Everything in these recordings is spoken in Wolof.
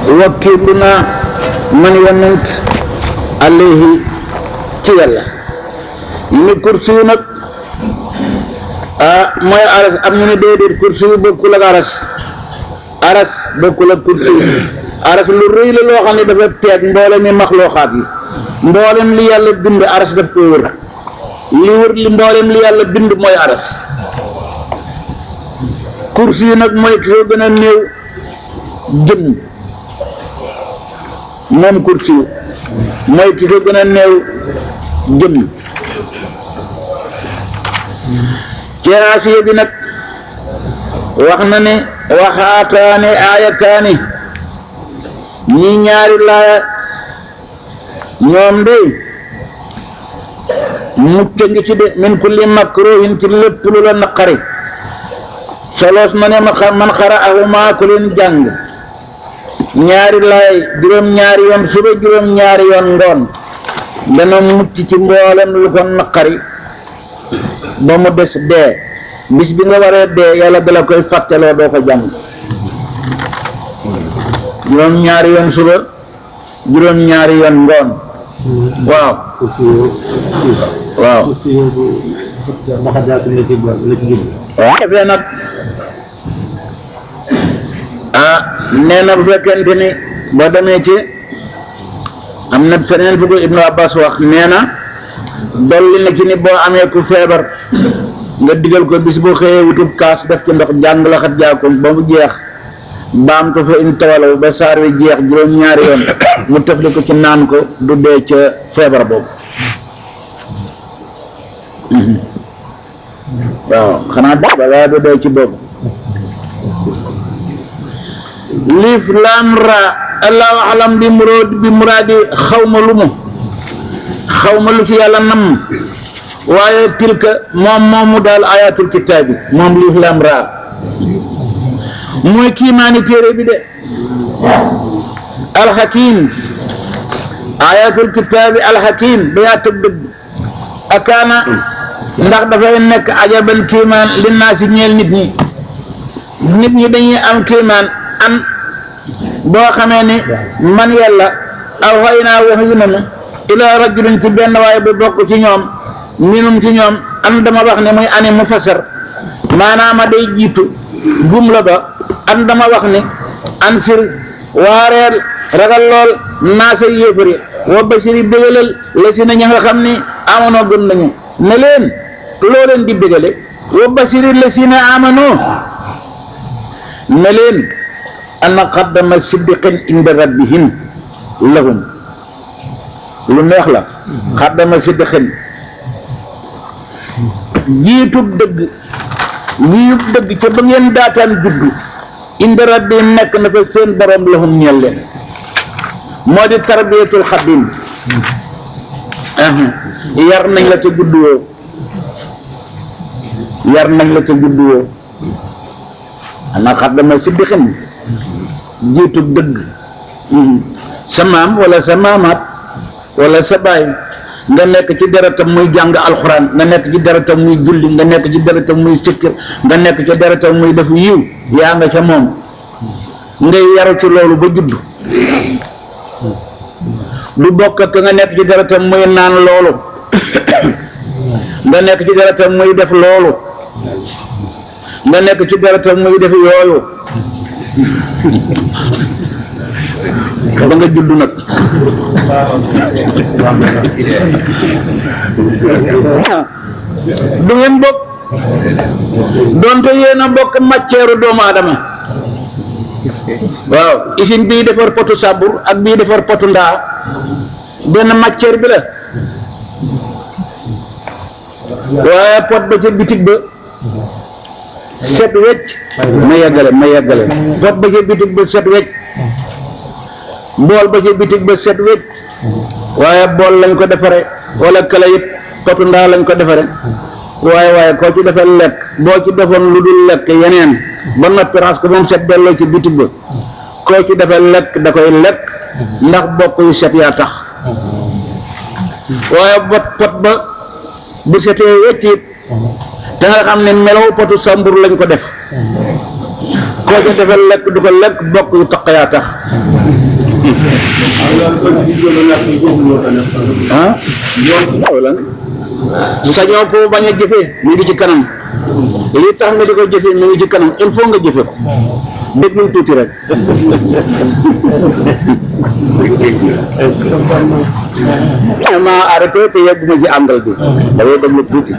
wakkiilu naa man yonent alayhi ci yàlla ni kursi yu nag ah mooy aras am ñu ne déedéet kursi yu bokkul ak aras aras bokkul ak kursi yu aras lu rëy la loo xam ne dafa teeg mboolem mi maxlooxaat yi mboolem li yàlla bind aras daf koy wër li wër li mboolem li yàlla bind mooy aras kursi yu nag mooy ki ko gën a néew jëm moom kursi yu mooy ki ko gën a néew jëm ceeraasiye bi nag wax na ne waxaataani aayataani ñi ñaari laaya ñoom de mucc ngi ci de min kulli makruhin ci lépp lu la naqari solos ma ne ma xam man xara ahuma ku leen jàng ñaari laay juróom ñaari yoon suba juróom ñaari yoon ngoon dana mucc ci mboolem lu ko naqari ba mu des dee bis bi nga waree dee yàlla dala koy fàttaloo doo ko jàng juróom ñaari yoon suba juróom ñaari yoon ngoon waaw waaw waaw defee nag ah nee na bu fekkente ni boo demee ci am na feneen fu ko Ibnu Abbas wax nee na dolli na ci ni boo amee ku feebar nga digal ko bis boo xëyee wutub kaas def ci ndox jàng la xat jaakum ba mu jeex baam ko fa in tawalaw ba saar wi jeex juróom-ñaari yoon mu tëfli ko ci naan ko du dee ca feebar boobu waaw xanaa ba waaye du dee ci boobu liif laam ra allahu alam bi muraad bi muraadi xawma lu mu xawma lu ci yàlla nam waaye tilka moom moomu daal ayatul kitaabi moom liif laam ra mooy kiimaani téere bi de alxakim ayatul kitaabi alxakim ba yaa tëg dëgg akaana ndax dafay nekk ajaban kiimaan li naa si ñeel nit ñi nit ñi dañuy am kiimaan an boo xamee ni man yàlla aw xëy naa wax yu nanu ilaa rajulin ci benn waaye bu bokk ci ñoom minum ci ñoom an dama wax ne muy ani mu fasar maanaama day jiitu jumla ba an dama wax ni ansir waareel ragal lool naasa yéefari wa basiri bégalal la si na ña nga xam ni amonoo gëm nañu ne leen loo leen di bégale wa basiri la si na amonoo ne leen ana qaddama siddiqin inda rabbihim lahum lu neex la qaddama siddiqin jiitub dëgg liyub dëgg ca ba ngeen daataan juddu inda rabbihim nekk na fa seen borom lahum ñeel leen moo di tarbiyatul xadim yar nañ la ca judduwoo yar nañ la ca judduwoo ana qaddama siddiqin jiitu dëgg sa maam wala sa maamaat wala sa baay nga nekk ci deretam muy jàng alxuraan nga nekk ci deretam muy julli nga nekk ci deretam muy sikkir nga nekk ci deretam muy def yiw yaa nga ca moom ngay yaru ci loolu ba judd du bokk ak nga nekk ci deretam muy naan loolu nga nekk ci deretam muy def loolu nga nekk ci deretam muy def yooyu ba nga judd nag du ngeen bokk donte yéen a bokk matière doomu aadama waaw usine bii defar potu sàbbur ak bii defar potu ndaa benn matière bi la waaye pot ba ca bitig ba set wecc ma yeggale ma yeggale pot ba ca bitig ba set wecc bool ba ca bitig ba set wecc waaye bool lañ ko defare wala kala it potu ndaa lañ ko defare waaye waaye koo ci defee lekk boo ci defoon lu dul lekk yeneen ba noppi raxas ko moom set delloo ci bitig ba koo ci defee lekk da koy lekk ndax bokk yu set yaa tax waaye bot pot ba bu setee wecc it te nga xam ne melaw potu sambur lañ ko def koo ca defal lekk du ko lekk bokk yu taq yaa tax ah waaw lan sañoo ko bañ a jëfee mi ngi ci kanam li tax nga di ko jëfee mi ngi ci kanam il faut nga jëfe ko déglu tuuti rek ma arrêté te yegguma ci àngal bi dafay déglu tuuti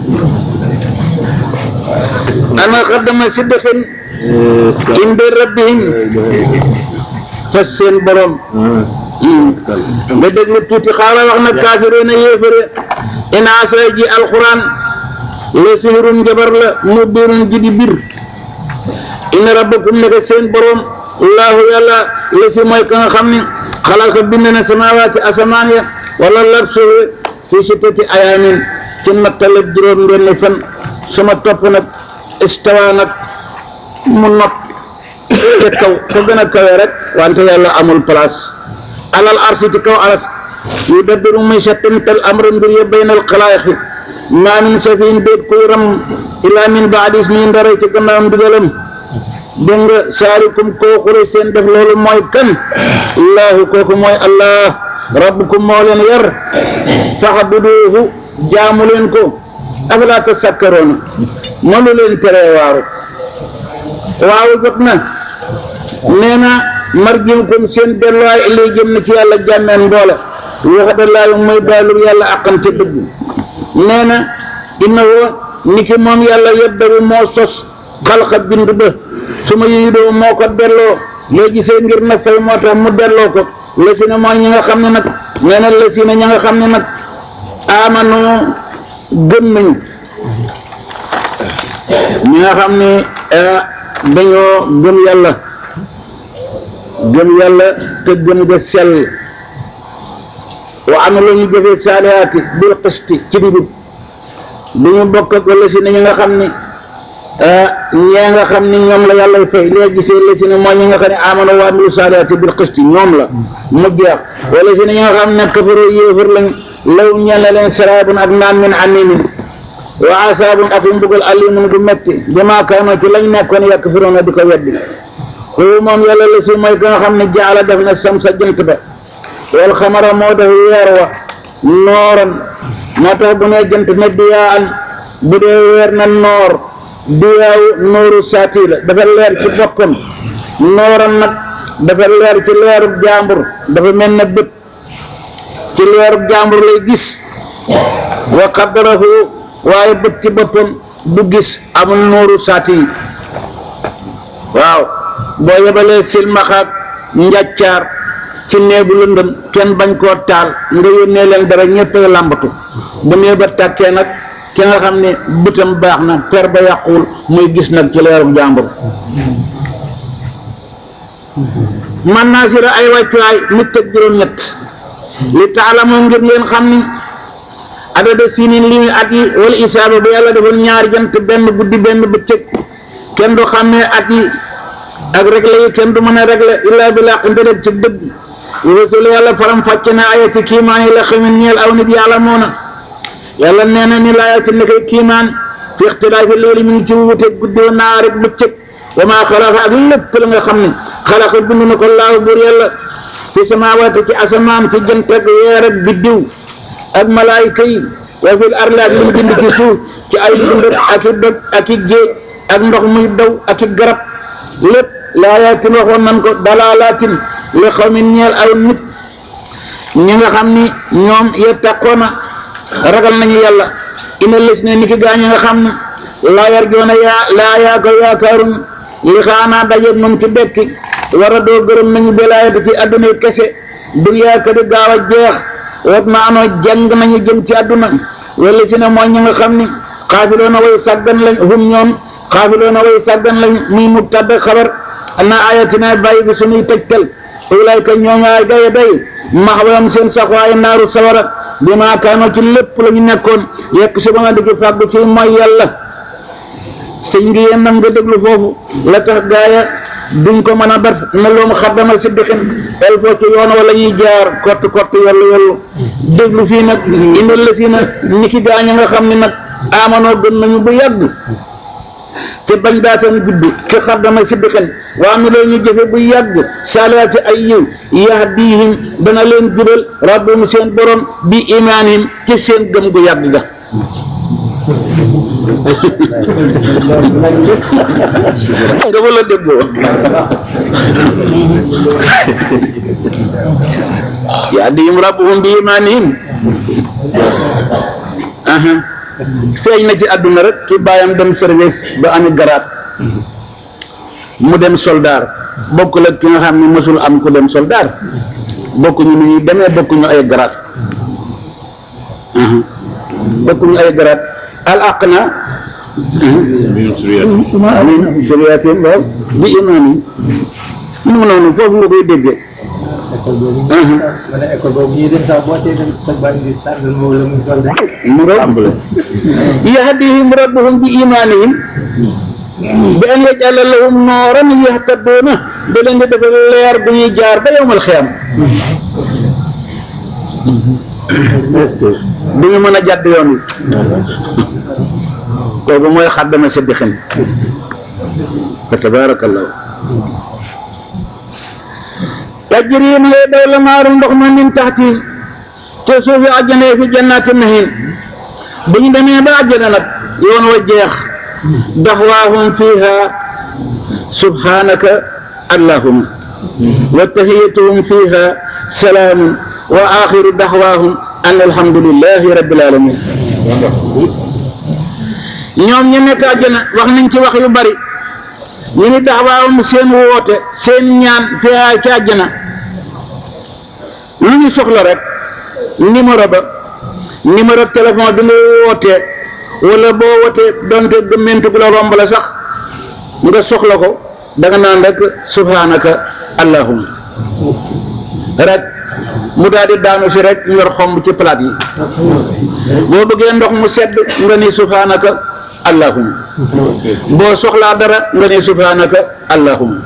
ana xaddama siddiqin inde rabbihim fas seen borom nga déglu tuuti xaaral wax na kaafiroona yéefare inaasa ji alquran la sihirun njabar la mu biirun ji di bir inna rabbakum nekk seen borom allahu yàlla la si mooy ka nga xam ni xalaqa bind na samawaati asamaan ya wala lar suufe fi sittati ayaamin ci nattalab juróom benni fan sama topp nag istawa nag mu not te kaw ko gën a kawe rek wante yàlla amul place alal arsi ci kaw aras yu dabbiru muy settantal amra mbir ya baynal xalaayiqi maa min safiin déet kuy ram ilaa min baadis nii ndaray ci gannaawam ndigalam dégg nga saarikum koo xure seen def loolu mooy kan allahu kooku mooy allah rabbukum moo leen yar faxbuduuhu jaamu leen ko afalaa tasakkaroona mënu leen teree waaru waaw jot na nee na marjiukum seen delluwaay lay jëm na ci yàlla jàmmeen mboole waxda laayu muy daalu yàlla aqante dëgg nee na inna woo ni ki moom yàlla yeddaru moo sos xalqa bind ba su ma yidoo moo ko delloo léegi seen ngir na fay moo tax mu delloo ko la si ne mooy ñi nga xam ne nag nee na la si ne ñi nga xam ne nag amanu gëm nañu ñi nga xam ne dañoo gëm yàlla gëm yàlla te gëm ga sell wa amilu ñu jëfee saalihaati bil qisti ci njub du ñu bokk ak wala si ne ñi nga xam ne ñee nga xam ni ñoom la yàlla fay léegi gisee la si ne mooy ñi nga xam ne amano wa amilu saalihaati bil qisti ñoom la mu jeex wala si ne ñi nga xam ne kafaru yéefar lañ law ñeel na leen saraabun ak naan min animin wa asaabun ak mbugal alimun gu metti bima kaano ci lañ nekkoon yakfiruuna di ko weddi kooku moom yàlla la si mooy ka nga xam ne jaala def na sam sa jant ba wal xamara moo def weer wa nooran moo tax bu ne jant ne diyaa an bu dee weer na noor diyaawu nooru saati la dafa leer ci boppam nooran nag dafa leer ci leerub jàmbur dafa mel na bët ci leerub jàmbur lay gis wa qaddarahu waaye bët ci boppam du gis amul nooru saati yi waaw boo yebalee silmaxaak njàccaar ci néegu lëndëm kenn bañ koo taal nga yónnee leen dara ñëppay làmbatu bu nee ba tàkkee nag ki nga xam ne bëtam baax na per ba yàquwul muy gis nag ci leeru jàmbur man naa sira ay wàccuwaay nit ak juróom-ñett li taalamoo ngir ngeen xam ni adada sinin li muy at yi wala isaaba ba yàlla defal ñaari jant benn guddi benn bëccëg kenn du xàmmee at yi ak réglé yi kenn du mën a réglé illaa bi laq ndërëg ci dëgg rasul yàlla faram fàcc na ayati kiimaan yi la xamin ñeel aw nit yàlla moona yàlla nee na ni laayati ne koy kiimaan fi ixtilaafi loolu mi ngi ci wute guddi wa naar ak bëccëg wa maa xalaqa ak lépp la nga xam ne xalaqa bind na ko laaw buur yàlla fi samaawaati ci asamaan ci jant ak weer ak biddiw ak malaayika yi wa fil ardi ak li mu bind ci suuf ci ay dund ak i doj ak i géej ak ndox muy daw ak i garab lépp laayaatin waxoon nan ko dalaalaatin li xawmin ñeel aw nit ñi nga xam ni ñoom yettaqoona ragal nañu yàlla ina les ne ni ki gaa ñi nga xam ne laa yarjoona yaa laa yaa ko yaakaarun li xaanaa dajeeg moom ci dekki war a doo gërëm nañu belaayati ci adduna yi kese duniyaa ka di gaaw a jeex wat ma anoo jàng nañu jëm ci adduna wala si ne mooy ñi nga xam ni xaafiloona way sàggan lañ hum ñoom xaafiloona way sàggan lañ muy mu tadd xabar ana ayatina bàyyi bi suñuy tëjtal ulayka ñooñaay gaye day maxwayam seen saxwaay naaru sawara bi maa kaanoo ci lépp la ñu nekkoon yekk si ba nga digg fàggu ci mooy yàlla sëñ ngi yéen nam nga déglu foofu la tax gaaya duñ ko mën a def na loom xaddama siddixin el foo ci yoon wala ñuy jaar kott kott yollu yollu déglu fii nag indal la si na ni ki gaaña nga xam ne nag amanoo gën nañu bu yàgg te bañ daataan gudd ki xaddama siddiqan waa mi loo ñu jëfe bu yàgg salaati ay yiw yahdihim dana leen jubal rabbum seen borom bi imaanihim ci seen gëm gu yàgg ga nga wala déggoo yahdihim rabbuhum bi imaanihim aha feeñ na ci àdduna rek ci bàyyam dem service ba ami garaat mu dem soldaar bokkul ak ki nga xam ne mësul am ku dem soldaar bokkuñu nu ñuy demee bokkuñu ay garaat bokkuñu ay garaat al aqna min suriyatin waaw bi imaani mu noonu foofu nga koy déggee wala école boobu ñuy dem sax boo tee dem sa baa ngi tànn moom la muy toll mu rob yahdihim rabbuhum bi imaanihim bi an yaj'ala lahum nooran yahtaduuna da leen di defal leer bu ñuy jaar ba yowmal xiyam du ñu mën a jàdd yoon wi kooku mooy xaddama siddiqin fa tabaarakallahu tajri ma ngay daw la maaru ndox ma min taxti te suufi àjjana fi jannaati nahiim bu ñu demee ba àjjana nag yoon wa jeex daxwaahum fiha subhanaka allahuma wa tahiyatuhum fiha salaamun wa axiru daxwaahum an alhamdulillahi rabbil alamin ñoom ñu nekk àjjana wax nañ ci wax yu bari ñu ni daxwaahum seen woote seen ñaan fiha ci àjjana lu ñu soxla rek numéro ba numéro téléphone bi nga wootee wala boo wootee donte gëmmentu gu la romb la sax nga soxla ko danga naan rek subhanaka allahumma rek mu daal di daanu si rek yor xomb ci palaat yi boo bëggee ndox mu sedd nga ni subhanaka allahumma boo soxlaa dara nga ni subhanaka allahumma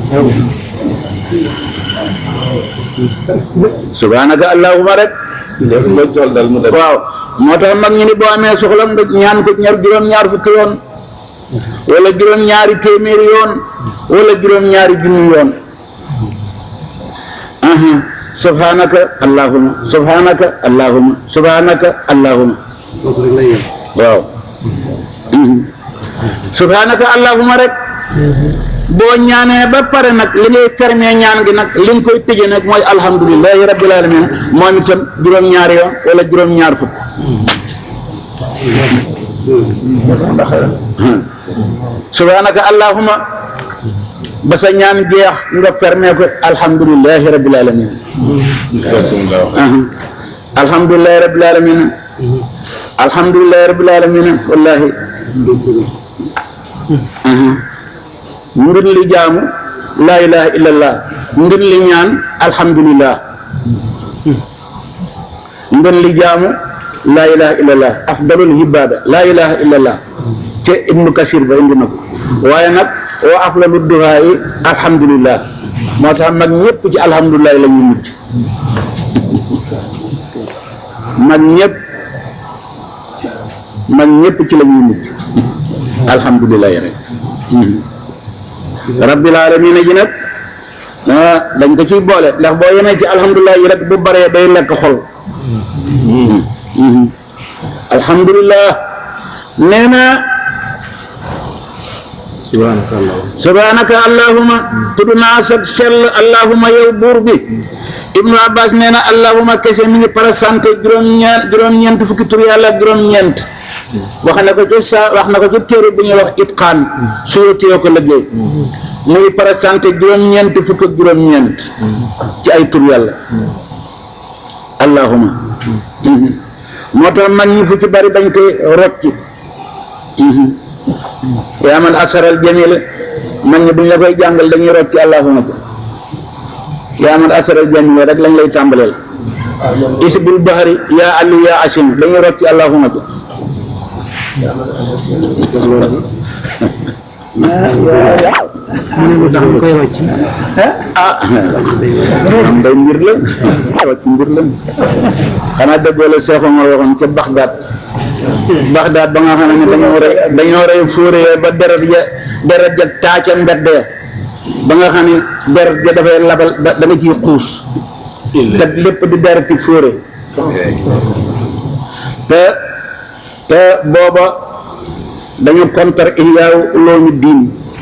subhanaka allahumma rek waaw moo tax mag ñu ni boo amee soxla nga ñaan ko ñaar juróom-ñaar fukki yoon wala juróom-ñaari téeméeri yoon wala juróom-ñaari junni yoon aha subhanaka allahumma subhanaka allahumma subhanaka allahumma foofu rek lay yem waaw subhanaka allahumma rek boo ñaanee ba pare nag li ngay fermé ñaan gi nag li nga koy tëjee nag mooy alhamdulillahi rabbil alamin moom itam juróom-ñaari yoon wala juróom-ñaar fukk subhanaka allahumma ba sa ñaan jeex nga fermé ko alhamdulillahi rabbil alamin alhamdulillahi rabbil alamin alhamdulillahi rabbil alamin wallahi ngir li jaamu laa ilaha illallah ngir li ñaan alhamdulillah ngir li jaamu laa ilaha illallah afdalul ibada laa ilaha illallah te ibnu kasir ba indi na ko waaye nag wa afdalu duhaa yi alhamdulillah moo tax mag ñëpp ci alhamdulillah la ñuy mujj mag ñëpp mag ñëpp ci la ñuy mujj alhamdulillah rek rabbil alamin ji nag ah dañ ko ciy boole ndax boo yemee ci alhamdulilah yi rek bu baree day lekk xol alhamdulilah nee na subhanaka allah subhanaka allahuma tudd naa sa sell allahuma yow buur bi ibnu abbas nee na allahuma kese mi ngi présenté juróom-ñeent juróom-ñeent fukki tur yàlla ak juróom-ñeent wax na ko ci sa wax na ko ci téere bu ñuy wax itqaan suyotiyoo ko liggéey muy présenté juróom-ñeent fukk ak juróom-ñeent ci ay tur yàlla allahuma moo tax mag ñi fu ci bari dañ koy rocci yaa man asaral jamila mag ñi buñ la koy jàngal dañuy rocci allahuma ja yaa man asaral jamila rek lañ lay tàmbaleel isbil bahari yaa ali yaa asim dañuy rocci allahuma ja mu ne lu tax ñu koy wàcc ah am day mbir la wàcc mbir la xanaa déggoo la Cheikh Omar waxoon ca Baxdaad Baxdaad ba nga xam ne dañoo rey dañoo rey fóore ba deret ja deret ja taaca mbedd ya ba nga xam ne deret ja dafay labal da da nga ciy xuus te lépp di dereti fóore te te booba dañu contre ihyaaw uloomi diin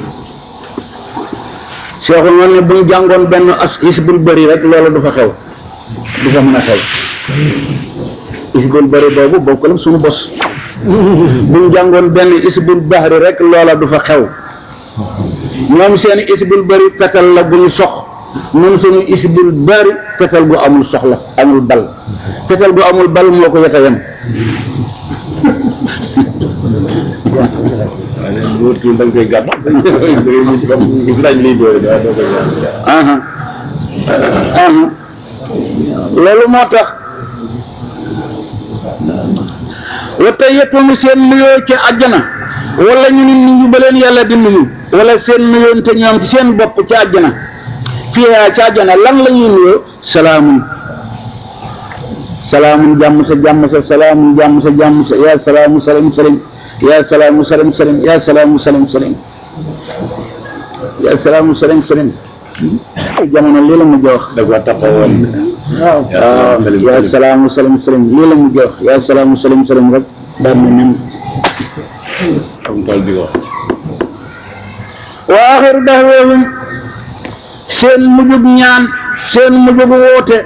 seexul man ne bu ñu jàngoon benn as isbul bëri rek loolu du fa xew du fa mën a xew isbul bëri boobu bokkul ak suñu bos bu ñu jàngoon benn isbul bahri rek loola du fa xew ñoom seen isbul bëri fetal la bu ñu sox ñun suñu isbul bëri fetal gu amul soxla amul bal fetal gu amul bal moo ko yeta yem wóor tuul da nga koy gàtt da ngay mujj comme laaj lay doole waaye doo koy gàtt aha aha loolu moo tax wata yettumu seen nuyoo ci àjjana wala ñu ni nuyu ba leen yàlla di nuyu wala seen nuyoon te ñoom ci seen bopp ci àjjana fiihaa ci àjjana lan la ñuy nuyoo salaamun salaamun jàmm sa jàmm sa salaamun jàmm sa jàmm sa yaa salaamu salim salim yaa salaamu salim salim yaa salaamu salim salim yaa salaamu salim salim ay jamono lii la mujj wax da ko taxawoon waaw waaw yaa salaamu salim salim lii la mujj wax yaa salaamu salim salim rek daal na nen am tool di ko wa axiru dahweehum seen mujjug ñaan seen mujjug woote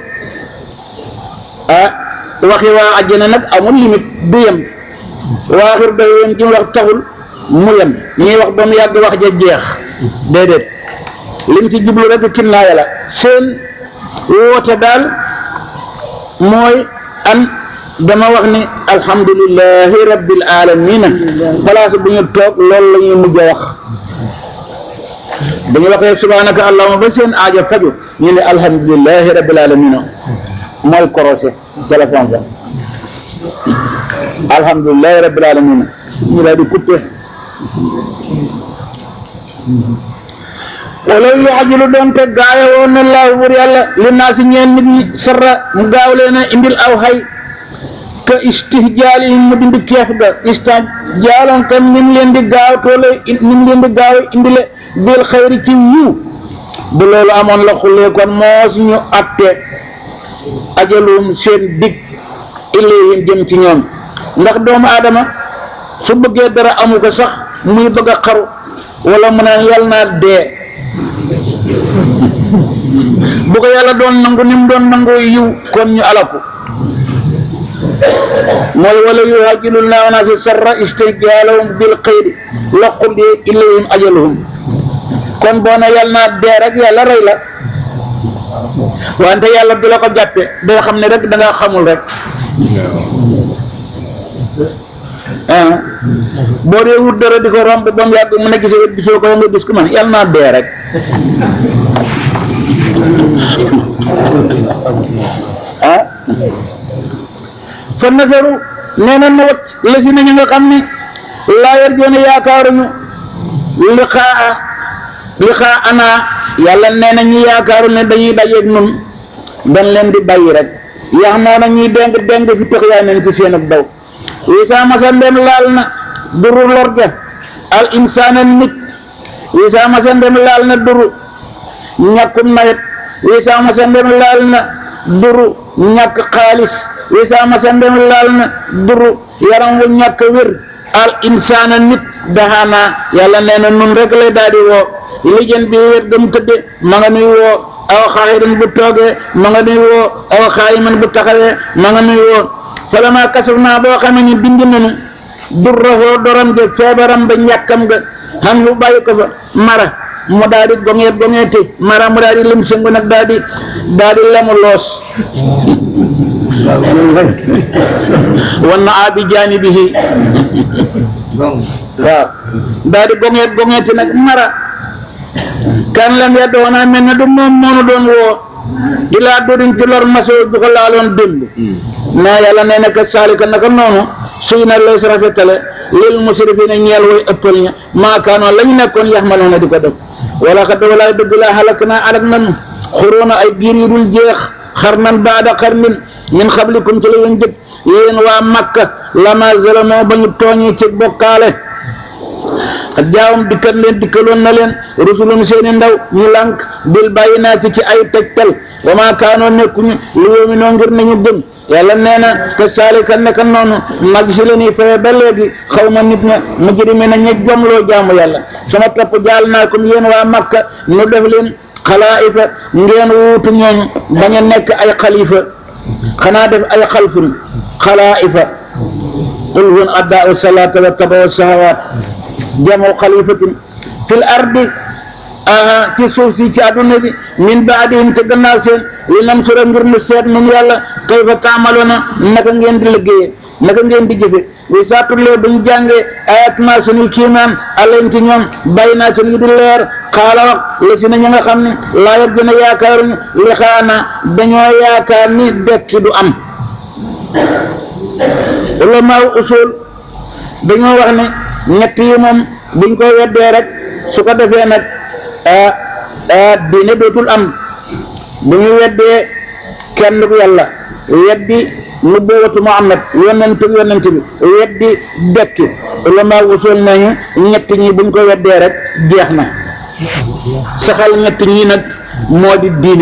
ah waxi waa àjjana nag amul limite du yem wa axiru dahweehum ci wax taxul mu yem ñuy wax ba mu yàgg wax ja jeex déedéet lim ci jublu rek kinnaaya la seen woote daal mooy an dama wax ni alhamdulillahi rabbil alamina place bu ñu toog loolu la ñuy mujj a wax bu ñu waxee subhanaka allahuma ba seen aajo faju ñu ne alhamdulillahi rabbil alamina mooy korosé téléphone ba alhamdulillahi rabbil alamina ñu daal di coupé wala yu ajilu doon te gaawe woon na laahu bur yàlla li naa si ñeen nit ñi sarra mu gaaw leen a indil aw xay ka istihjaalihim mu dindi keef ga istihjaalan kam nim leen di gaaw toole nim leen di gaaw indile bil xayri ci yiw bu loolu amoon la xullee kon moo suñu atte ajalum seen dig ilayhim jëm ci ñoom ndax doomu aadama su bëggee dara amu ko sax muy bëgg a xaru wala mu naan yàlla naa dee bu ko yàlla doon nangu ni mu doon nangoo yiw kon ñu alaku mooy wala yuhajilul naa naa si sarra istijaalahum bil xayri la xulli ilayhim ajaluhum kon boo ne yàlla naa dee rek yàlla rey la wante yàlla du la ko jàppe day xam ne rek da nga xamul rek ah boo dee wut dara di ko romb ba mu yàgg mu nekk si wet gisoo ko nga gis ko man yàlla naa dee rek ah fa nasaru nee na na wacc la si nañu nga xam ne laa yar joone yaakaaruñu liqaa liqaa ana yàlla nee na ñu yaakaaru ne dañuy dajeeg nun dañ leen di bàyyi rek yax naa na ñuy déng déng fi tox yaa neen ci seen ak daw wisaa masa ndem laal na duru lorga al insaana nit wisaa masa ndem laal na duru ñàkkum nawet wisaa masa ndem laal na duru ñàkk xaalis wisaa masa ndem laal na duru yaram wu ñàkk wér al insaana nit daxaanaa yàlla nee na nun rek lay daal di woo lijën bi wér gëm tëdde ma nga nuy woo aw xaaxirin bu toogee ma nga nuy woo aw xaayiman bu taxawee ma nga nuy woo falama kasaf naa boo xamee ni bind nañu durrahoo doram ge feebaram ba ñàkkam ga xam lu bàyyi ko fa mara mu daal di goŋeet goŋeeti mara mu daal di lim sëngu nag daal di daal di lemu loos wan na abi jaanibihi waaw daal di goŋeet goŋeeti nag mara kan lam ya doona mel ne du moom moonu doon woo ilaa dodin ci lor masoo ju ko laaloon démb naa yàlla nee na ka saalika naka noonu suy na lay sa rafetale lil musrifina ñeel way ëppal ña maakaanoo la ñu nekkoon yaxmaloona di ko def wala xad walaay dëgg laa xalak naa alak nanu xuróona ay giir yu dul jeex xarnan baada xarnin min xablikum ci la yoon jëkk yéen waa Makka lama zalamoo ba ñu tooñee ci bokkaale ak jaawam dikkat leen dikkaloon na leen rusulum seeni ndaw ñu lànk bil bayyinaati ci ay tegtal wa maa kaanoo nekkuñu li yoominoo ngir nañu gëm yàlla nee na te saalika nekk noonu mag si la ñuy faye ba léegi xaw ma nit ña mujrimi na ña jomloo jaamu yàlla sama topp jaal naa comme yéen waa Makka nu def leen xalaa'ifa ngeen wuutu ñooñu bañ a nekk ay xalifa xanaa def ay xalfun xalaa'ifa qul hun addaa'u salaata wa tabawu sahawaat jamu xalifatin fil ardi aha ci suuf si ci àdduna bi min baadihim te gannaaw seen li nam sura ngir nu seet nun yàlla kayfa taamaloona naka ngeen di liggéeyee naka ngeen di jëfe wi saatullee buñ jàngee ayatuna suñuy kiimaan alayn ci ñoom bàyyi naa seen yi di leer xaala wax la si na ña nga xam ne laayat gën a yaakaaruñu li xaana dañoo yaakaar ni dekki du am ulamaaw usul dañoo wax ne ñett yi moom buñ ko weddee rek su ko defee nag diine dootul am bu ñu weddee kenn ku yàlla weddi nubuwatu Muhammad yonent yonent bi weddi dekki ulama usul nañu ñett ñi buñ ko weddee rek jeex na saxal ñett ñi nag moo di diine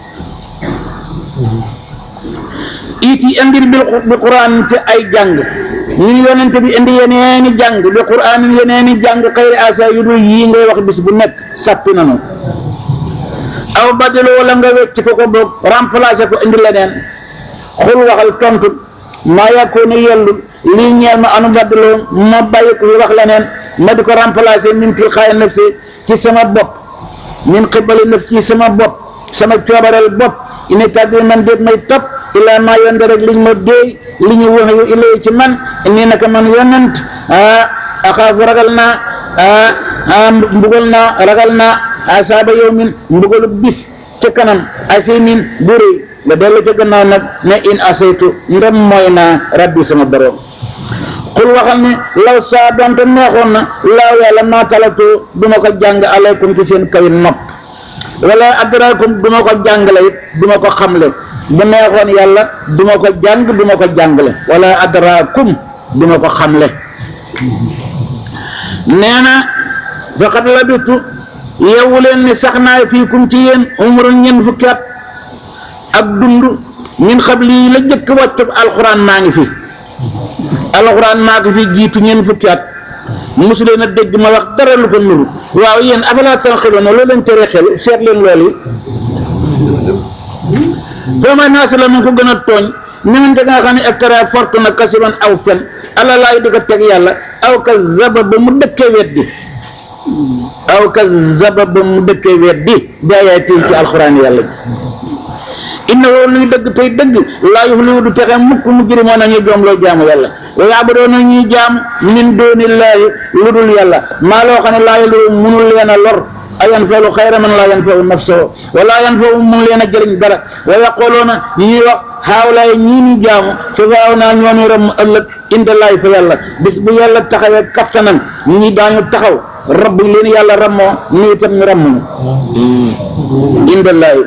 it yi indir bil bi quran ci ay jàng ñun yonent bi indi yeneeni jàng bi quran yeneeni jàng xëyri asa yu dul yii ngay wax bis bu nekk sàppi nanu aw badilu wala nga wecc ko ko boog remplacer ko indi leneen xul waxal tontu maa yàkkoon a yellul lii ñeel ma anu badiloo ma bàyyi ko fi wax leneen ma di ko remplacer min tilxaay nafsi ci sama bopp min xibali naf ci sama bopp sama coobareel bopp ine tàbbi man déet may topp illaa maa yonde rek liñ ma déey li ñu wax yu ilay ci man nii naka man yonent ah axaafu ragal naa ah ah mbugal naa ragal naa asaaba yow min mbugalu bis ca kanam asimin bu rëy nga dellu ca gannaaw nag ne in asaytu ndem mooy naa rabbi sama borom xul waxal ne law saa donte neexoon na laaw yàlla maa talatoo du ma ko jàng alaykum ci seen kaw nopp wala adrakum du ma ko jàngale it du ma ko xamle bu neexoon yàlla du ma ko jàng du ma ko jàngale wala adrakum du ma ko xamle nee na faqad labitu yeewu leen ni sax naa fii kum ci yéen umrun ñeent fukki at ak dund min xam lii la jëkk wàccu alxuraan maa ngi fi alxuraan maa ngi fi jiitu ñeent fukki at mosu leen a dégg ma wax dara lu ko nuru waaw yéen afalaa tanqiluuna loolu leen tere xel seet leen loolu yi foo may naa si la mu ko gën a tooñ ñemante nga xam ne eftara fortu na kasiban aw fen ala laay di ko teg yàlla aw ka zaba ba mu dëkkee weddi aw ka zaba ba mu dëkkee weddi bi ayaati ci alxuraan yàlla ji inna woo luy dëgg tey dëgg laa yuflihu du texe mukk mu jërimoon nañu joom loo jaamu yàlla wa yaabudoon na ñuy jaam min doonillaahi lu dul yàlla maa loo xam ne laa yelu munul leen a lor ayan falu xayra man laa yan fawu nafsahu wala yan fawu mun leen a jëriñ dara wa yaqoloona ñuy wax xaawlaay ñii ni jaamu sufaaw naa ñoomi ram ëllëg indalaay fa yàlla bis bu yàlla taxawee kattanam ñi daañu taxaw rabb leen yàlla rammoo nii itam ñu ramm indalaay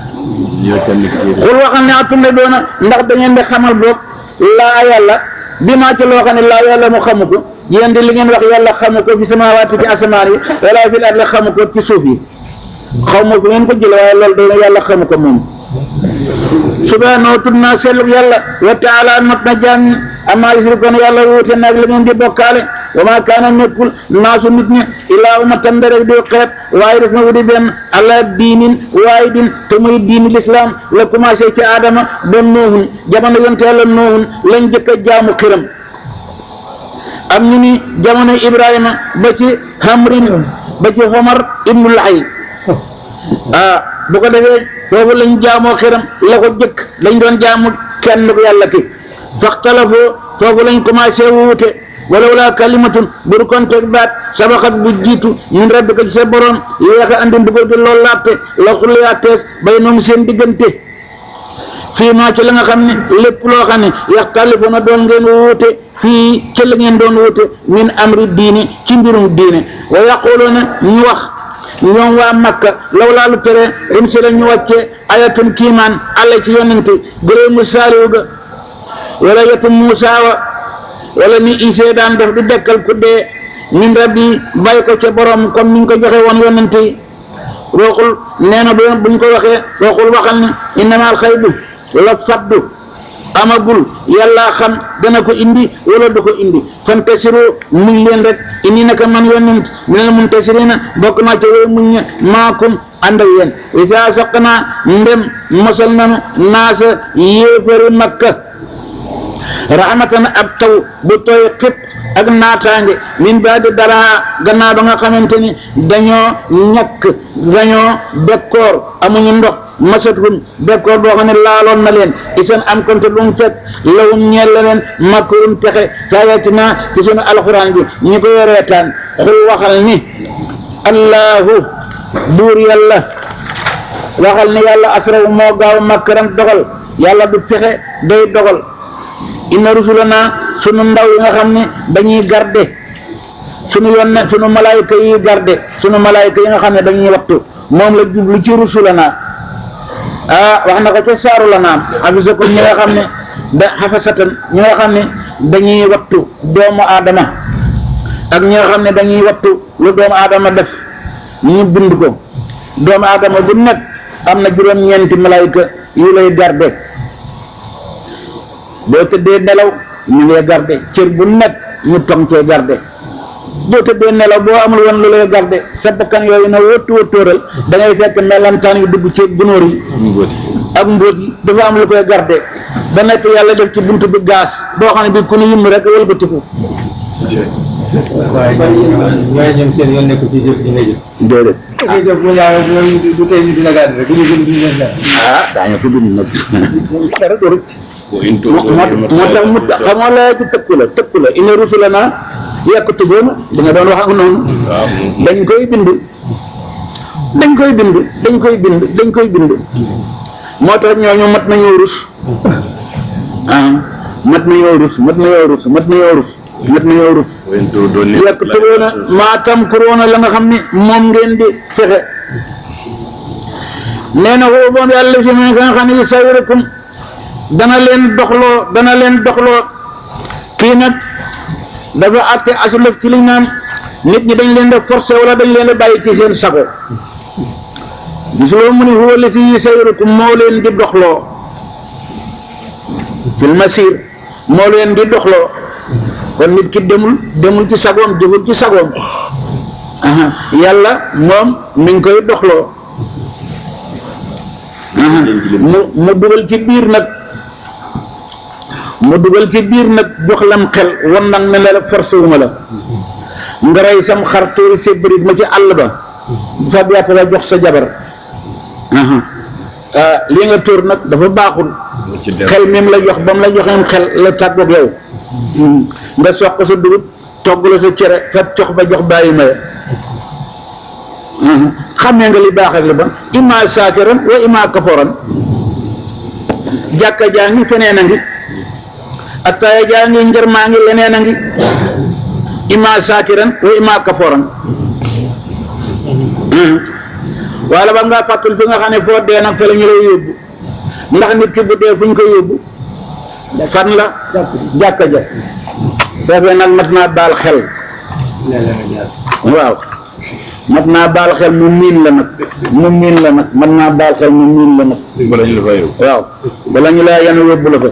xul waxal ne atunde doona ndax da ngeen di xamal boog laa yàlla bi maa ci loo xam ne laa yàlla mu xamu ko yéen di li ngeen wax yàlla xamu ko fi samaawaati ci asamaan yi wala fil ardi xamu ko ci suuf yi xaw ma fu ngeen ko jële waaye loolu doona yàlla xamu ko moom subhaanahu tudd naa sellug yàlla wa taala not na jaam ñi amaa yusrikoon yàlla wuute naag li ngeen di bokkaale wa maa kaana nekkul naasu nit ñi ilaa ummatan rek di xeet waaye des na wudi benn ala diinin waaye din te muy diini lislaam la commencé ci aadama ba noohun jamono yonte yàlla noohun lañ jëkk a jaamu xiram am ñu ni jamono ibrahima ba ci hamrin ba ci homar ibnu lahay ah bu ko defee foofu lañ jaamoo xiram la ko jëkk lañ doon jaamu kenn ko yàlla ki faxtalafoo foofu lañ commencé wuute wala wala kalimatun bur konteeg baat sabaxat bu jiitu min rabbika ci sa borom yéex a andi mbugal gi loolu laate la xulyaa tees bay noom seen diggante fii maa ci la nga xam ne lépp loo xam ne yaxtalifuuna doon ngeen wuute fii ci la ngeen doon wuute min amri diini ci mbirum diine wa yaquluuna ñu wax ñoom waa Makka law laa lu tere um si la ñu wàccee ayatun kiimaan alla ci yonente gëréemu saaliwu ga wala yetu Muusa wa wala ni Isee daan def di dekkal ku dee min rabbi bàyyi ko ca borom comme ni ñu ko joxe woon yonent yi waxul nee na bu buñ ko waxee waxul waxal ni innamal xaybu la faddu amagul yàlla xam dana ko indi wala du ko indi fantasiru muñ leen rek indi naka man yonent minal muntasirina bokk naa ca way muñ ña maakum ànd ak yéen isa saq naa ndem mosal nanu naasa yéefari makka rahmatan ab taw bu tooy xib ak naataange min baadi dara gannaaw ba nga xamante ni dañoo ñàkk dañoo bekkoor amuñu ndox masathum bekkoor boo xam ne laaloon na leen isan am konte lu mu fekk lawum ñeel la leen makkurum pexe fayatina ci sunu alxuraan bi ñi ko yoreetaan xul waxal ni allahu buur yàlla waxal ni yàlla asraw moo gaaw makkaram dogal yàlla du pexe day dogal inna rusulana sunu ndaw yi nga xam ne dañuy garde sunu yonne sunu malaayika yi garde sunu malaayika yi nga xam ne dañuy wattu moom la jublu ci rusulana ah wax na ko ca saaru la naam hafisakum ñi nga xam ne da xafasatan ñi nga xam ne dañuy wattu doomu aadama ak ñi nga xam ne dañuy wattu lu doomu aadama def ñu bind ko doomu aadama bu nekk am na juróom-ñeenti malaayika yu lay garde boo tëddee nelaw ñu ngi garde cër bu nekk ñu tong cee garde boo tëddee nelaw boo amul woon lu lay garde sa bakkan yooyu na wëttu wëttooral da ngay fekk melantaan yu dugg ci gunóor yi ak mbóot yi dafa am lu koy garde ba nekk yàlla def ci buntu bi gaas boo xam ne bi ku nu yim rek wëlbatiku waaye waaye ñoom seen yoon nekk ci jëf ji nga jëf. déedéet ngay jëf bu yàlla du du tey ñu dina gàdd rek bu ñu gën duñu leen def. ah daañu ko bind nag dara du rëcc wa in moo moo moo tax mu xam nga laa ci tëkku la tëkku la inna rusulana yaktubuuna li nga doon wax ak noonu waaw dañ koy bind dañ koy bind dañ koy bind dañ koy bind moo tax ñooñu mat nañoo rus ah mat nañoo rus mat nañoo rus mat nañoo rus mat nañoo rus wa in tuudu ni yaktubuuna maa tamkuruuna la nga xam ne moom ngeen di fexe nee na woo boon yàlla si ne nga xam ne yusawirukum dana leen doxloo dana leen doxloo kii nag dafa àtte aslëf ci liñ naan nit ñi dañ leen di forcé wala dañ leen di bàyyi ci seen sago gisuloo mu ni huwa lati yusawirukum moo leen di doxloo fil masir moo leen di doxloo kon nit ki demul demul ci sagoom jëful ci sagoom aha yàlla moom mi ngi koy doxloo aha mu mu dugal ci biir nag mu dugal ci biir nag jox lam xel wan nag ne la forcé wu ma la nga rey sam xar tuuri sa bërit ma ci àll ba fa yàpp la jox sa jabar aha ah lii nga tóor nag dafa baaxul ci der xel mi mu la jox ba mu la joxeem xel la tàggoog yow nga soq sa dugub togg la sa cere fat cox ba jox bàyyi maye xamee nga li baax ak li bon imma saakiran wa imma kaforan jàkka jaa ngi feneen a ngi attaaya jaa ngi njër maa ngi leneen a ngi imma saakiran wa imma kaforan wala ba ngaa fàttal fi nga xam ne foo dee nag fa la ñu lay yóbbu ndax nit ki bu dee fu ñu ko yóbbu fan la jàkka ja foofee nag mat naa baal xel waaw mat naa baal xel mu miin la nag mu miin la nag mat naa baal xel mu miin la nag bala ñu la fa yow waaw bala ñu laa yan yóbbu la fa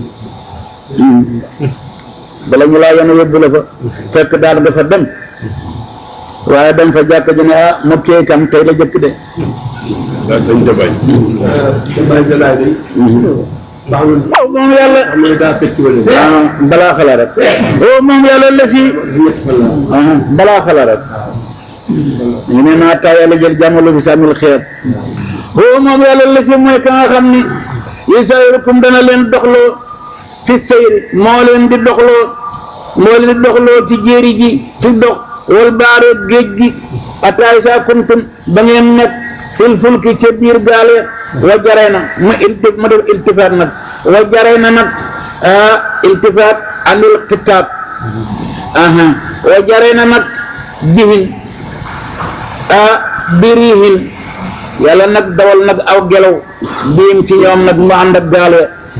bala ñu laa yan yóbbu la fa fekk daal nga fa dem waaye dem fa jàkka ji ne ah mu téye kam tey la jëkk de daa sañ jabay Baye Jalaay bi. baaxul waaw moom yàlla xam nga daa fekk wala. ah balaa xala rek oh moom yàlla la si ñett fan la. ah balaa xala rek ñu ne naa taa yàlla jël jàmmalu fi sàmmil xeet oh moom yàlla la si mooy ka nga xam ni yusayrukum dana leen doxloo fi sayri moo leen di doxloo moo leen di doxloo ci jéeri ji ci dox wal baare géej gi ataay saa kuntum ba ngeen nekk fil fulki ca biir gaale wa jaree na ma ilti ma def iltifaat nag wa jaree na nag ah iltifaat anil kitaab aha wa jaree na nag bihin ah birihin yàlla nag dawal nag aw gelaw biim ci ñoom nag mu ànd ak gaale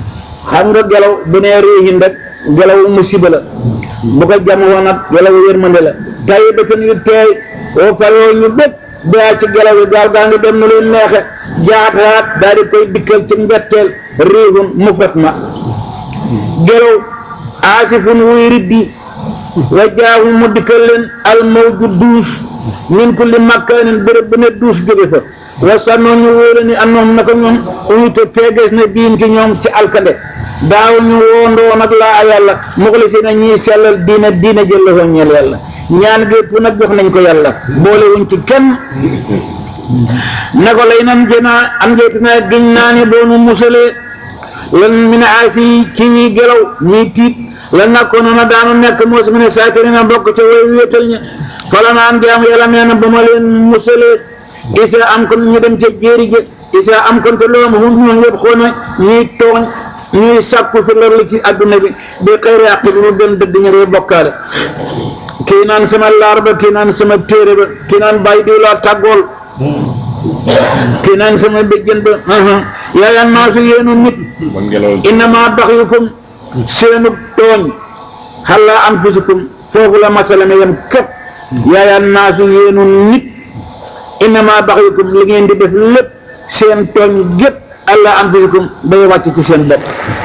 xam nga gelaw bu nee riihin rek gelaw musiba la bu ko jam woon nag gelaw yërmande la tay ba tan yu teey oo faroo ñu bépp daa ci gelaw yi gaal gaa ngi dem na leen neexe jaataat daal di koy dikkal ci mbetteel riihun mufrat ma gelaw aasifun wuy riddi wa jaahu mu dikkal leen almawju duus min kulli makkaanin béréb bu ne duus jóge fa wa sannoo ñu wóole ni annoom naka ñoom unité peegees na biim ci ñoom ci alkande daaw ñu woondoo nag laa yàlla muxlisina ñuy sellal diina diina jëlla ñeel yàlla ñaan gépp nag jox nañ ko yàlla boole wuñ ci kenn na ko lay nan jënaa am njeetinaa giñ naa ni doonu musalee lan min aasi ci ñuy gelaw ñuy tiit la nakkoon na daanu nekk moo si mu ne saatiri na bokk ca way wéetal ña fala naan jaam yàlla nee na ba ma leen musalee isa am kon ñu dem ca jéeri ja isa am kon te loolu hum ñoom yëpp xoona ñuy tooñ ñuy sàkku fi lor ci adduna bi bi xëyri àq bi mu gën dëgg ñu ree bokkaale kii naan sama laar ba kii naan sama téere ba kii naan bàyyi diw laa tàggool kii naan sama béjjën ba yaayal naa su yéenu nit man ngelaw innama baxyukum seenu tooñ xalla anfusikum foofu la masala mi yem képp yaayal naa su yéenu nit innama baxyukum li ngeen di def lépp seen tooñ gépp alla anfusikum bay wàcc ci seen bopp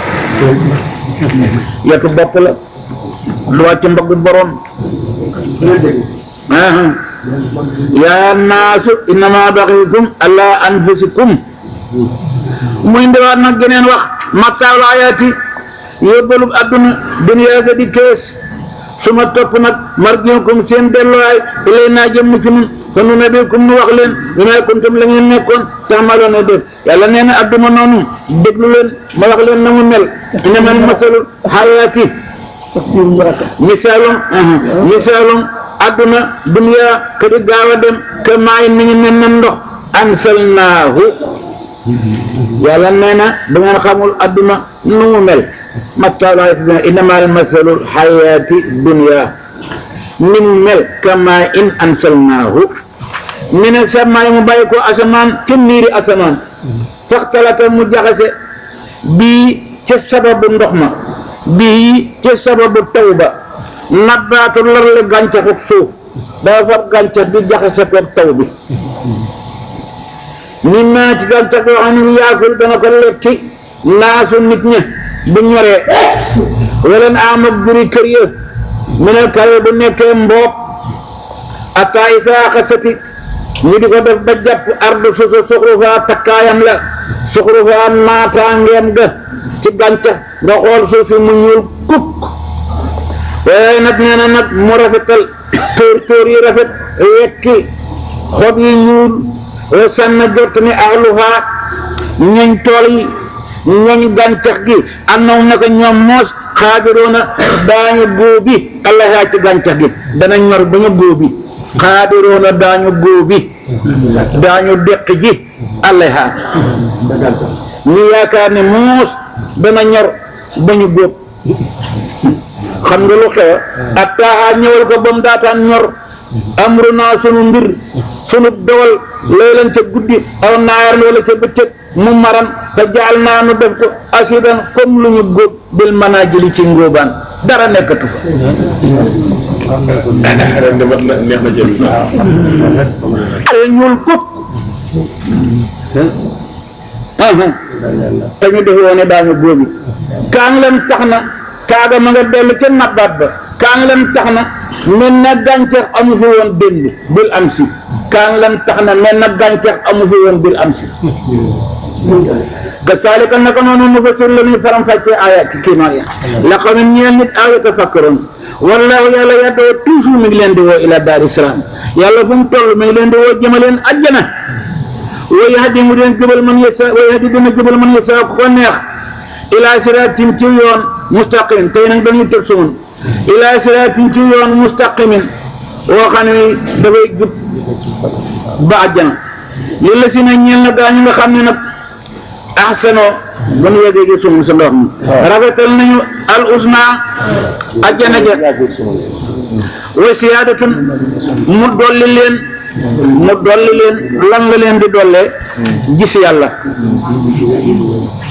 yetu bopp la lu wàcc mbagg borom yaa naasu innama baxikum ala anfusikum muy ndiwaat nag geneen wax mattaawul ayaati yóbbalub adduna duniyaa ga di kees su ma topp nag marjiukum seen delluwaay ilay naa jëm ci nun fa nu nabikum nu wax leen bi may kuntum la ngeen nekkoon tax ma loon a def yàlla nee na adduna noonu déglu leen ma wax leen na mu mel inamal masalul xayaati misaalum misaalum adduna duniyaa ka di gaaw a dem ka maayin mi ngi mel ne ndox ansalnaahu yàlla nee na da ngeen xamul adduna nu mu mel mattaalaay fi inamal masalul xayaati dunya ni mu mel kama in ansalnaahu mi ne samaay mu bàyyi ko asamaan ca niiri asamaan faxtalata mu jaxase bii ca sababu ndox ma bii ca sababu taw ba nabbaatu larle gàncaxuk suuf dafa fab gàncax bi jaxase ko taw bi mi naa ci gàncax yoo xam ne yaakul dana ko lekki naasu nit ña bu ñoree wala am ak juri kër ya mu ne kawe bu nekkee mboob ataa isaa xasati ñu di ko def ba jàpp ardu suusa suxrufaa takkaayam la suxrufaa naataangeem ga ci gàncax nga xool suuf si mu ñuul kukk waaye nag nee na nag mu rafetal tóor tóor yi rafet wekki xob yi ñuul wa sànna jot ni ahluhaa ñoñ tool yi ñoñ gàncax gi am na naka ñoom moos xaadiroona daañu góobi allahaa ci gàncax gi dana ñor ba ñu góobi xaadiroona daañu góobi daañu deq ji allahaa ñu yaakaar ne moos dana ñor ba ñu góob xam nga lu xew ak taaxaa ñëwal ko ba mu daataan ñor amru naa sunu mbir sunu dowal laylan ca guddi aw naayar wala ca bëccëg mu maran fa jaal naa nu def ko asidan comme lu ñu góob bil manaajili ci ngóobaan dara nekkatu fa ren de mat na neex na jël ale ñuul kuk te ñu def woone daañu góobi kaan leen tax na kaaga ma nga dellu ca nabbaat ba kaan leen tax na mel na gàncax amu fi woon démb bil am si kaan leen tax na mel na gàncax amu fi woon bil am si kasaalika naka noonu nu fasir la ñuy faram fàccee ayaat ci kiimaan ya la xam ne ñeel nit aaya tafakkaroon wallaahu yàlla yaddoo toujours mi ngi leen di woo ila daari salaam yàlla fu mu toll mi ngi leen di woo jëmaleen ajjana wa yahdi mu deen jubal man yasa wa yahdi dina jubal man yasa ku ko neex ila siraatin ci yoon mustaqim tey nag dañuy tëb sumun ila siraatin ci yoon mustaqimin woo xam ne dafay jub ba àjjana li la si na ñeel na gaa ñu nga xam ne nag ahsano ba nu yeggee gi sumun sa ndox mi rafetal nañu al usna àjjana ja wa siyaadatun mu dolli leen mu dolli leen lan la leen di dollee gis yàlla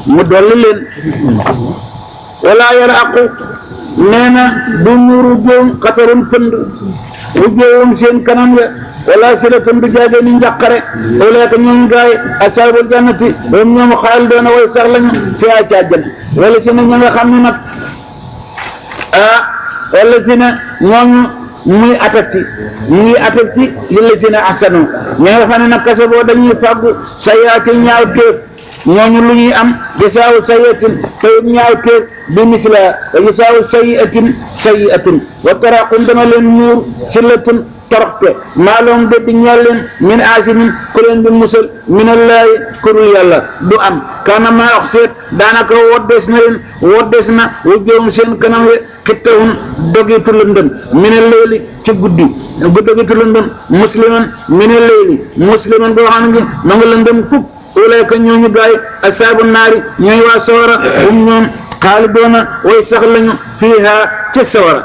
mu dolli leen wala yara aqu nee na du muuru joom xatarun pënd bu joowum seen kanam ya wala silatun du jaage ni njàqare wala ka ñoom gaay asaabul jannati ñoom ñoom xaal doona way sax lañu fi a ca àjjana wala si ne ña nga xam ne nag ah wala si ne ñooñu muy atati mu ngi atati li la si ne asanu ña nga xam ne nag kase boo dañuy fàggu sayaati ñaaw téef ñooñu lu ñuy am gisaawu sayiatin tayib ñaaw téef bi misla wa gisaawu sayiatin sayiatin wa taraqum dana leen muur sillatun toroxte maaloom de di ñeel leen min asimin ku leen di musal min allaahi kurul yàlla du am kaana maa wax seet daanaka woddees na leen woddees na wujjoom seen kanam we xittahun dogitu lëndëm min alleeli ci guddi gu dogitu lëndëm musliman min alleeli musliman boo xam ne ma nga lëndëm kub ulayka ñooñu gaay asaabu naari ñooy waa sawara um ñoom xaalidoona way sax lañu fiiha ca sawara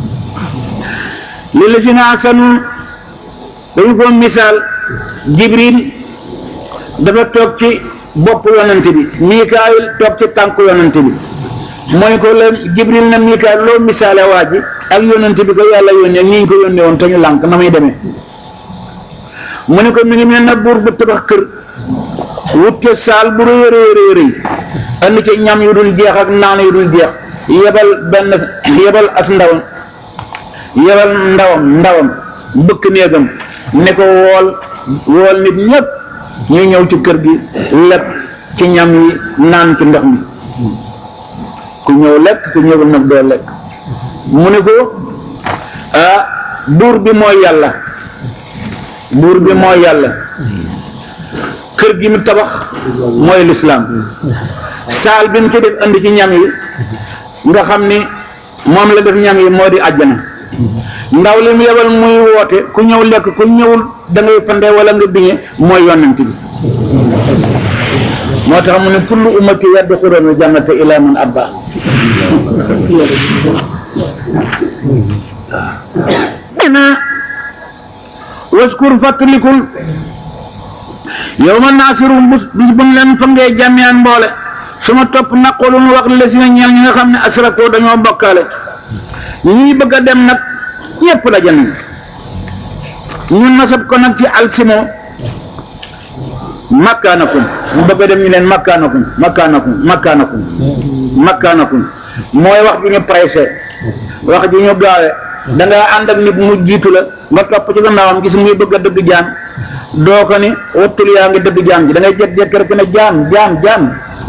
li la si na asanu dañu ko misaal jibril dafa toog ci bopp yonante bi mikaayil toog ci tànk yonante bi mooy ko la jibril na mikaayil loo misaale waa ji ak yonante bi ko yàlla yónnee ñi ñu ko yónnee woon te ñu lànk na muy demee mu ne ko mi ngi mel na buur bu tabax kër wut ca saal bu rëy rëy rëy rëy andi ca ñam yu dul jeex ak naan yu dul jeex yebal benn yebal as ndawam yebal ndawam ndawam bëkk néegam ne ko wool wool nit ñépp ñu ñëw ci kër gi lekk ci ñam yi naan ci ndox mi ku ñëw lekk ku ñëwul nag doo lekk mu ne ko ah buur bi mooy yàlla buur bi mooy yàlla kër gi mu tabax mooy lislaam saal bi mu ci def andi ci ñam yi nga xam ni moom la def ñam yi moo di àjjana ndaw li mu yebal muy woote ku ñëw lekk ku ñëwul da ngay fande wala nga biñe mooy yonent bi moo tax mu ne kullu ummati yadxuluna jannata ila man abba na waskur fàttalikul yow ma naasirul bus bis buñ leen fa ngee jàmmiyaan mboole su ma topp naqulu nu wax la si na ñeel ñi nga xam ne asrakoo dañoo bokkaale ñii bëgg a dem nag ñépp la jënd ñun nasab ko nag ci alsimo makkaanakum mu bëgg a dem ñu leen makkaanakum makkaanakum makkaanakum makkaanakum mooy wax ju ñu pressé wax ju ñu gaawe da nga ànd ak nit mu jiitu la nga topp ci gannaawam gis muy bëgg a dëgg jaan doo ko ni wattul yaa ngi dëgg jaan ji da ngay jékki-jékki rek ne jaan jaan jaan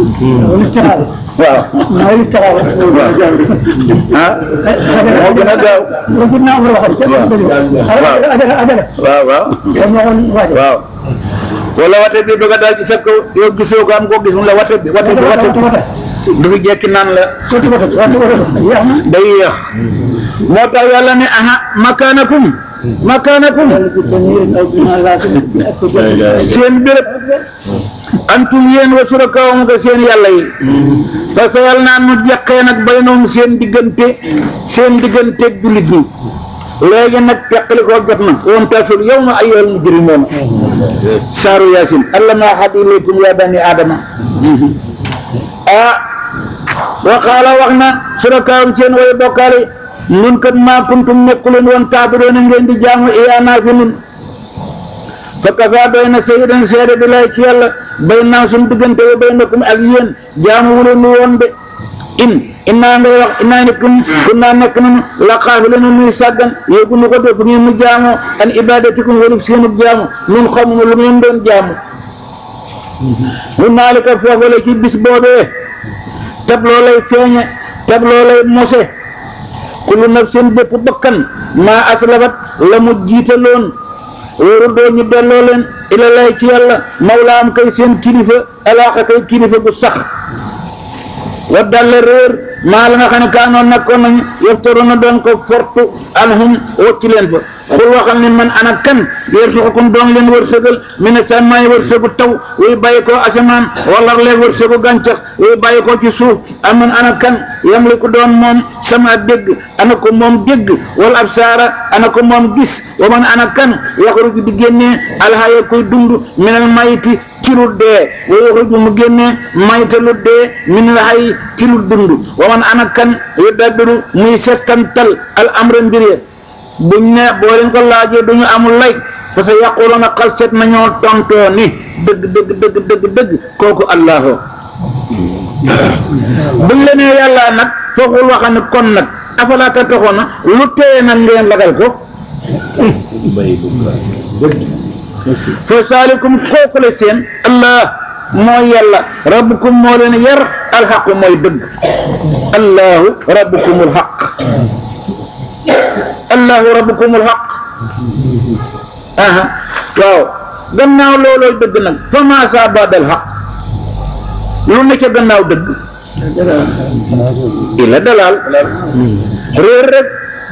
waaw mooy taxaw ah moo gën a gaaw la ci naa ko waxoon ca waaw. adala adala waaw waaw dama waxoon waaje waaw wala wate bi bëgg a daal ci sa kaw yow gisoo ko am koo gis mu la wate bi wate bi wate bi du fi jekki naan la sotti wata wata wata yeex na day yéex moo tax yàlla ne aha makaanakum makaanakum seen béréb antum yéen wa surakaawum nga seen yàlla yi fa sa yàlla naan mu jeqee nag bay noonu seen diggante seen digganteeg jullit ñi léegi nag teqali koo jot na woon tasul yow ma ayyuhal mujrimoon saaru yaasin allama ahad ilaykum ya bani aadama ah wa qaala wax na surakaawum seen way bokkaale nun kat maa kuntum nekkuleen woon taabidoona ngeen di jaamu iyaanaa fi nun fa kafaa doy na sayidan seede bi lay ci yàlla bay naa suñ diggante wa baynakum ak yéen jaamu wuleen nu woon de in innaa ngay wax innaa ne kun kunnaa nekk nanu la xaafilina nuy sàggan yéegu nu ko def ngeen nu jaamoo an ibadatikum walub seenub jaamu nun xamuma lu ngeen doon jaamu hunaalika foofale ci bis boobee tab loo lay feeñe tab loo lay mose kullu nafsin bépp bakkan maa aslafat la mu jiitaloon wóoru doo ñu delloo leen ila lay ci yàlla mawlaam kay seen kilifa alaaxa kay kilifa gu sax wa dalle réer maa la nga xam ne kaanoon nekkoon nañu yaftaroona doon ko fortu anhum wocc leen fa xul waxal ne man ana kan yarsuqukum doon leen wërsëgal mi ne sàmmaay wërsëgu taw wuy bàyyi ko asamaan wala leen wërsëgu gàncax wuy bàyyi ko ci suuf aman ana kan yamliku doon moom sama dégg ana ko moom dégg wala absaara ana ko moom gis wa man ana kan yaxruju di génnee alhaya koy dund minal mayiti ci lu dee wa yuxriju mu génne mayta lu dee min al hayy ci lu dund wa man ana kan yudabbiru muy settantal al amra mbir ya buñ ne boo leen ko laajee duñu amul lay fa sa yaquluna xal set nañoo tontoo ni dëgg dëgg dëgg dëgg dëgg kooku allahu buñ la nee yàlla nag fooxul waxa ne kon nag afalaa tattaxoona lu téye nag ngeen lagal ko fa saalikum kooku la seen allah mooy yàlla rabbukum moo leen yar alxaqu mooy dëgg allahu rabbukumul xaq allahu rabbukumul xaq aha waaw gannaaw loolooy dëgg nag fa maa saa baadal xaq lu ne ca gannaaw dëgg ila dalaal réer rek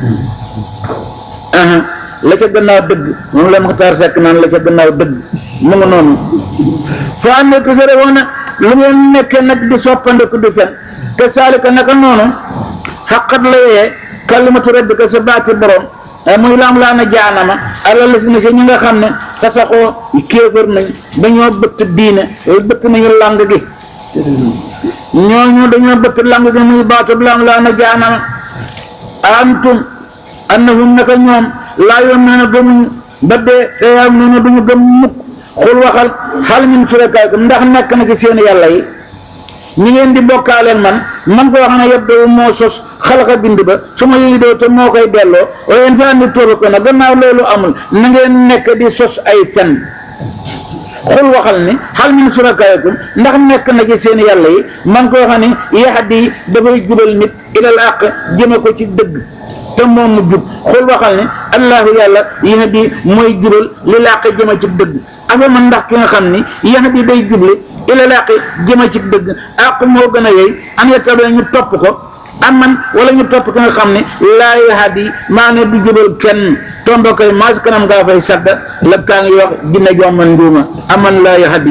aha la ca gannaaw dëgg moom la Muxtaar Sekk naan la ca gannaaw dëgg mu ngi noonu fa am ne tusare woona lu ngeen nekkee nag di soppandeku di fen te saalika naka noonu xaqat la yee kalimatu rabbika sa baati borom muy laam laa na jaanama alal la si ne si ñi nga xam ne fasaxoo kéefër nañ dañoo bëtt diine bëtt nañu làng gi ñooñu dañoo bëtt làng gi muy baatub laam laa na jaanama antum annahum naka ñoom laa yoon nee na gëmuñu ba dee te yaam nee na duñu gëm mukk xul waxal xal min surakaakum ndax nekk na ci seen yàlla yi ñi ngeen di bokkaaleel man man ko wax ne yëpp daw moo sos xalaxa bind ba su ma yëgi doo te moo koy delloo waaye fa andi tóoba ko na gannaaw loolu amul na ngeen nekk di sos ay fen xul waxal ni xal min surakaakum ndax nekk na ci seen yàlla yi man ko wax ne yahdi dafay jubal nit ilal àq jëme ko ci dëgg te moom mu jub xul waxal ne allahu yàlla yahdi mooy jubal li làq jëme ci dëgg afa man ndax ki nga xam ni yahdi day juble ila làq jëme ci dëgg àq moo gën a yey an yettabe ñu topp ko am man wala ñu topp ki nga xam ne laa yahdi maa ne du jubal kenn tombo koy maas kanam ngaa fay sadda la kaa ngi wax dina jomman nduuma aman laa yahdi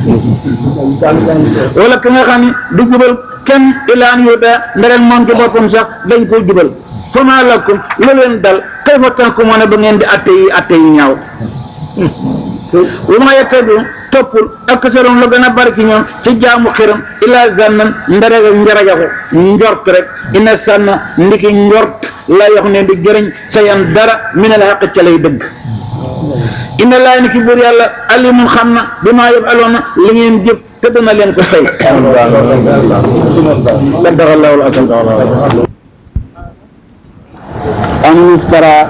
wala ki nga xam ne du jubal kenn ilaan yuda nderek moom ci boppam sax dañ koo jubal fa maa lakum lu leen dal kayfa tahkumuuna ba ngeen di atte yi atte yi ñaaw wa maa yattabi'u toppul aksaruhum la gën a bari ci ñoom ci jaamu xiram illaa zannan ndareg njarajaxu njort rek ina sànna ndiki njort la yox ne di jëriñ sa yan dara min al haqq ca lay dëgg inna laa ni ki buur yàlla alimun xam na bi maa yaf'aluuna li ngeen jëf te dana leen ko fay sadaqallahu al-azim أن يفترى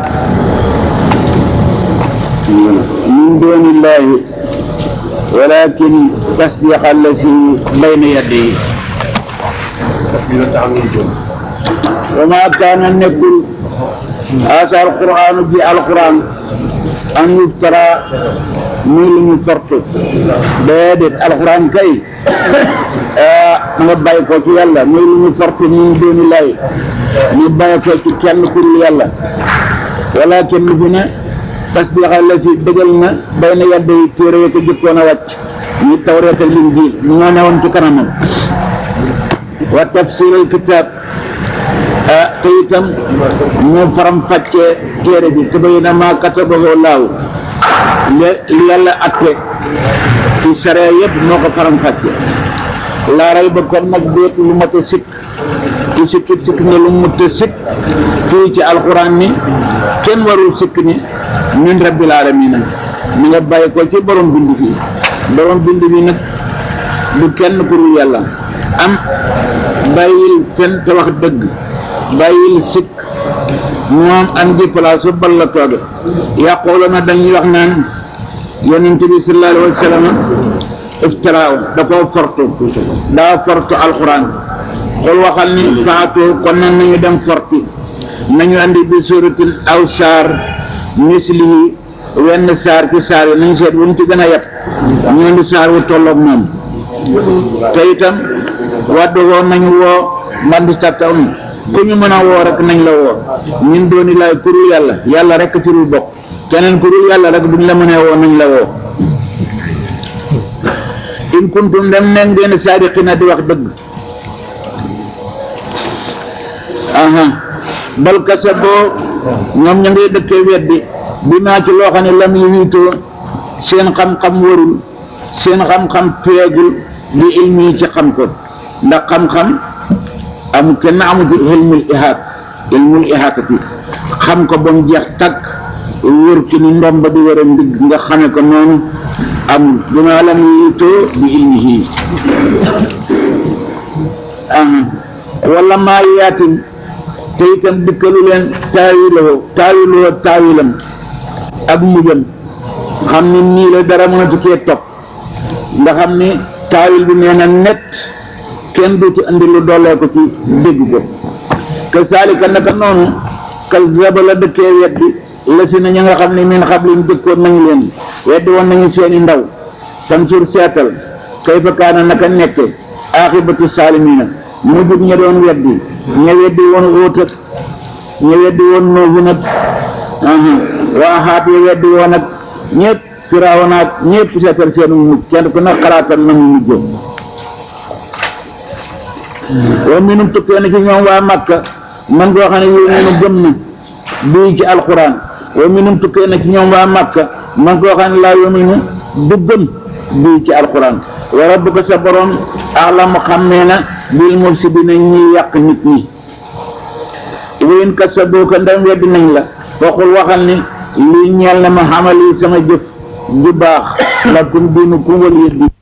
من دون الله ولكن تصديق الذي بين يديه وما كان نقول هذا القرآن في القرآن أن يفترى من فرط بيدت القرآن كي nga bàyyi ko ci yàlla muy lu ñu forte min dooni lay ñu bàyyi ko ci kenn ku dul yàlla walakin lu fi ne tasdiqa la si dëgal na bay na yàdda yi téere yi ko jëkkoon a wàcc ñu tawreet ak linjiil ñoo newoon ci kanamam wa tafsirul kitaab ah te itam ñu faram fàccee téere bi te bay na maa katabahu laaw li yàlla atte ci sariya yëpp moo ko faram fàcce laaray ba kon nag déet lu mat a sikk ku sikkit sikk ne lu mat a sikk fii ci alxuraan ni kenn warul sikk ni min rabbil alamina mi nga bàyyi ko ci borom bind fii borom bind bi nag du kenn ku dul yàlla am bàyyil fen te wax dëgg bàyyil sikk moom am ji place bal la tooge yàqoolo na dañuy wax naan yonent bi sallallahu alayhi wa sallam iftiraaw da koo fortu daa fortu alquran xul waxal ni faatu kon nag nañu dem forti nañu andi bi suratin aw saar mislihi wenn saar ci saar yi nañu seet wuñ ci gën a yet ñu andi saar wu tolloog moom te itam waddu woo nañu woo mbandi tattaun ku ñu mën a woo rek nañ la woo ñun dooni laay kurul yàlla yàlla rek ci dul bokk keneen kurul yàlla rek buñ la mënee woo nañ la woo in kuntum dem ne ngeen saadiqina di wax dëgg aha bal kasaboo ñoom ña ngay dëkkee weddi bi maa ci loo xam ne lam yi wiitoo seen xam-xam warul seen xam-xam peegul bi ilmi yi ci xam ko ndax xam-xam am kenn amu ci ilmul ihaat ilmul ihaatati xam ko ba mu jeex takk wër ci ni ndomba di wër a ndigg nga xame ko noonu amul dina lam yitoo bi ilmihi wala maa yaatin te itam dikkalu leen taawiloo taawiloo taawilam ak mujjam xam ni nii la dara mënatu cee topp nga xam ni taawil bi nee na net kenn duutu andi lu doolee ko ci dégg ko ka saalika naka noonu kal zaba la dëkkee weddi la si na ña nga xam ne min xablin dëkkoon nañu leen weddi woon nañu seeni ndaw fansur seetal kayfa kaana naka nekke aaxibatu saalimiina mu jub ña doon weddi ña weddi woon óotat ña weddi woon noobu nag waa xaat ya weddi woon ak ñëpp firaawoon ak ñëpp seetal seenu mujj kenn ku ne xalaatal na mu mujjoon wa minum tukkee na ci ñoom waa Makka man koo xam ne yow minu gëm na bii ci alquran wa minum tukkee na ci ñoom waa Makka man koo xam ne laa yominu du gëm bii ci alquran wa rabbuka sa borom alamu xammee na bil mufsidina ñiy yàq nit ñi wayn kat sa booka ndam weddi nañ la waxul waxal ni lii ñeel na ma xamali sama jëf ju baax lakum diinukum waliya diin